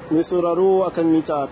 mai sauraro akan mita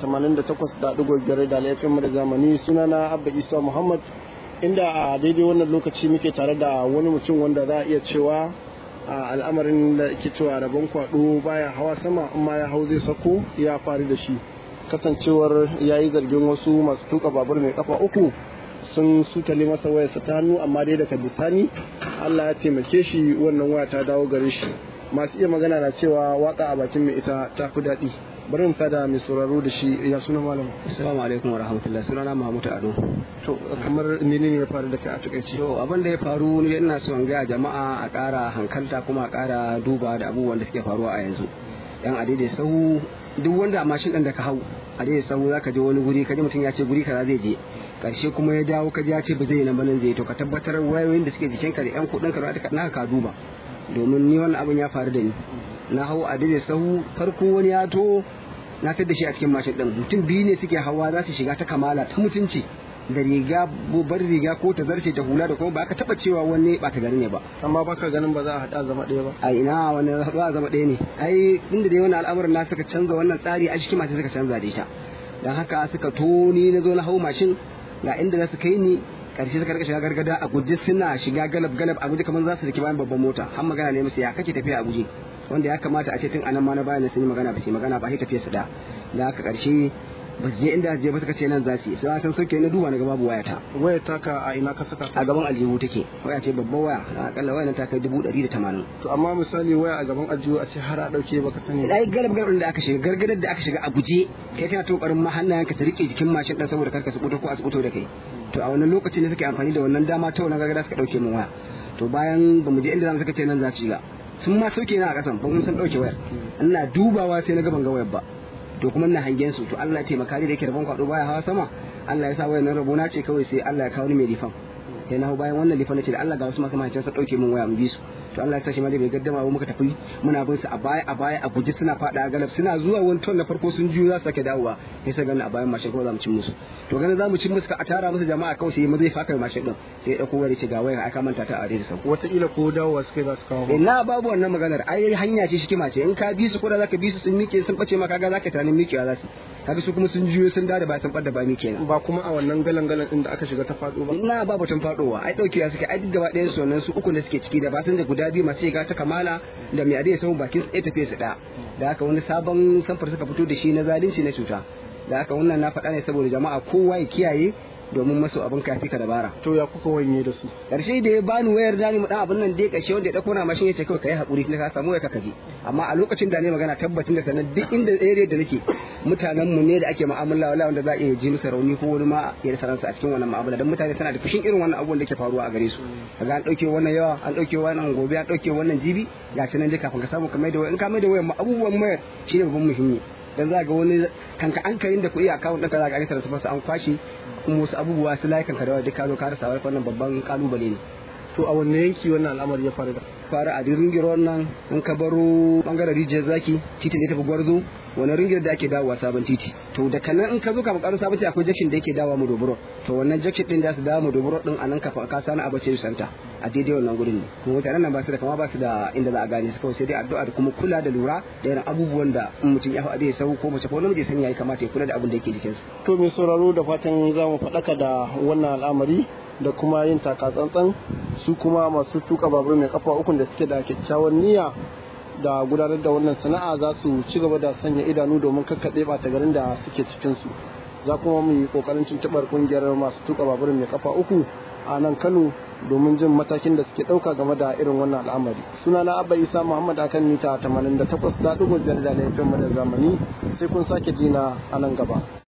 88.5 da laifin da zamani sunana abba isa muhammad inda a daidai wannan lokaci muke tare da wani mutum wanda za a iya cewa a al'amarin da ke cewa rabon kwado baya hawa sama amma ya hau zai sako ya faru da shi kasancewar ya yi zargin wasu masu tuka babur mai kafa uku sun sutale masa wayarsa ta hannu amma dai daga bisani allah ya taimake shi wannan waya ta dawo gare shi masu iya magana na cewa waka a bakin mai ita ta fi daɗi bari mu fada mai sauraro da shi ya suna malam assalamu alaikum wa rahmatullahi sunana mahmud ado to kamar menene ya faru da kai a takaice to abin da ya faru ne ina so in ga jama'a a ƙara hankalta kuma a ƙara duba da abubuwan da suke faruwa a yanzu yan adidai sau duk wanda a mashin ɗin da ka hau a daidai sau zaka je wani guri ka ji mutum ya ce guri kaza zai je karshe kuma ya dawo ka ji ya ce ba zai yi nan ba nan zai to ka tabbatar wayoyin da suke jikinka da yan kuɗin ka na ka duba domin ni wannan abin ya faru da ni na hau a daidai sahu farko wani ya to na tar da shi a cikin mashin din mutum biyu ne suke hawa za su shiga ta kamala ta mutunci da riga bar riga ko ta zarce ta hula da kuma ba ka taba cewa wani ba ta gari ne ba amma baka ganin ba za a hada zama ɗaya ba a ina wani ba zama ɗaya ne ai inda dai wannan al'amarin na suka canza wannan tsari a cikin mashin suka canza da ita dan haka suka to ni na zo na hau mashin ga inda za su kai ni karshe suka rika shiga gargada a guje suna shiga galab galab a guje kamar za su rike bayan babban mota har magana ne musu ya kake tafiya a guje wanda ya kamata a ce tun anan ma na bayan sun yi magana ba su magana ba sai tafiya su da da haka karshe ba su je inda je ba suka ce nan za su yi sai san sauke na duba na ga babu wayata waya taka a ina ka saka a gaban aljihu take waya ce babban waya akalla waya ta kai dubu ɗari da tamanin to amma misali waya a gaban aljihu a ce har a ɗauke baka sani ai galab galab da aka shiga gargadar da aka shiga a guje kai kana to ƙoƙarin ma hannayenka ta rike jikin mashin ɗin saboda karka su ko a su da kai to a wannan lokacin ne suke amfani da wannan dama ta wannan gargada suka ɗauke min waya to bayan ba mu je inda zamu suka ce nan za su shiga sun ma sauke na a kasan ba mun san ɗauke wayar ina dubawa sai na ga ban ga wayar ba to kuma ina hangen su to Allah ya taimaka ni da yake rabon kwado baya hawa sama Allah ya sa wayar nan rabo na ce kawai sai Allah ya kawo ni mai lifan sai na hau bayan wannan lifan na ce da Allah ga wasu masu mahaifinsa ɗauke min waya mu bi su to Allah ya sa shi ma dai bai gaddama ba muka tafi muna bin su a baya a baya a guje suna fada galab suna zuwa wani ton na farko sun juyo za su sake dawowa sai sai gani a bayan mashin kuma za mu cin musu to ganin za mu cin musu ka a tara musu jama'a kawai sai mu zai faka mashin din sai ya dauko wani ce ga wayar aka manta ta a da sau wataƙila ko dawowa suka za su kawo ina babu wannan maganar ai hanya ce shikima ce in ka bi su ko da zaka bi su sun mike sun bace ma kaga zaka tunanin mikewa za su kaga su kuma sun juyo sun da ba sun fadda ba mike ba kuma a wannan galan galan din da aka shiga ta faɗo ba ina babu tun faɗowa ai daukewa suke ai duk gaba ɗayan su wannan su uku da suke ciki da ba sun da guda biyu masu shiga ta kamala da mai adai samun bakin tsaye tafiye su ɗaya da haka wani sabon samfur suka fito da shi na zalunci na cuta da haka wannan na faɗa ne saboda jama'a kowa ya kiyaye domin masu abin kafi ka dabara to ya kuka wanye da su karshe da ya bani wayar dani mu dan abin nan dai karshe wanda ya dauko na mashin yace kawai kai hakuri ka samu wayar ka kaje amma a lokacin da ne magana tabbatin da sanan duk inda area da nake mutanen mu ne da ake mu'amala wala wanda za a iya ji musu rauni ko wani ma ya rasa ransa a cikin wannan mu'amala dan mutane suna da fushin irin wannan abubuwan da ke faruwa a gare su kaga an dauke wannan yawa an dauke wannan gobe an dauke wannan jibi ga nan dai kafin ka samu ka mai da wayar in ka mai da wayar abubuwan mayar shine babban muhimmi dan za ga wani kanka an karin da kuɗi a akawun ɗinka za ka ga ta an kwashi kuma wasu abubuwa su layukan ka da duk ka zo ka rasa wannan babban kalubale ne to a wanne yanki wannan al'amari ya faru da fara a ringir nan in ka baro bangaren rijiyar zaki titi ne tafi gwarzo wani ringir da ake dawowa sabon titi to da kanan in ka zo ka bukaro sabon titi akwai jakshin da yake dawowa mu doburo to wannan jakshin din da su dawo mu doburo din anan ka ka sani abace santa a daidai wannan gurin ne kuma mutanen nan ba su da kama ba su da inda za a gane su kawai sai dai addu'a da kuma kula da lura da irin abubuwan da in mutum ya faɗi ya sau ko mace ko namiji sani yayi kamata ya kula da abin da yake jikinsa to mai sauraro da fatan za mu faɗaka da wannan al'amari da kuma yin takatsantsan su kuma masu tuka babur mai kafa ukun da suke da kyakkyawan niyya da gudanar da wannan sana'a za su ci gaba da sanya idanu domin kakkaɗe ɓata garin da suke cikin su za kuma mu yi ƙoƙarin tuntuɓar ƙungiyar masu tuka babur mai kafa uku a nan kano domin jin matakin da suke ɗauka game da irin wannan al'amari suna na abba isa muhammad akan mita 88 da ɗigo biyar da laifin mu da zamani sai kun sake jina a nan gaba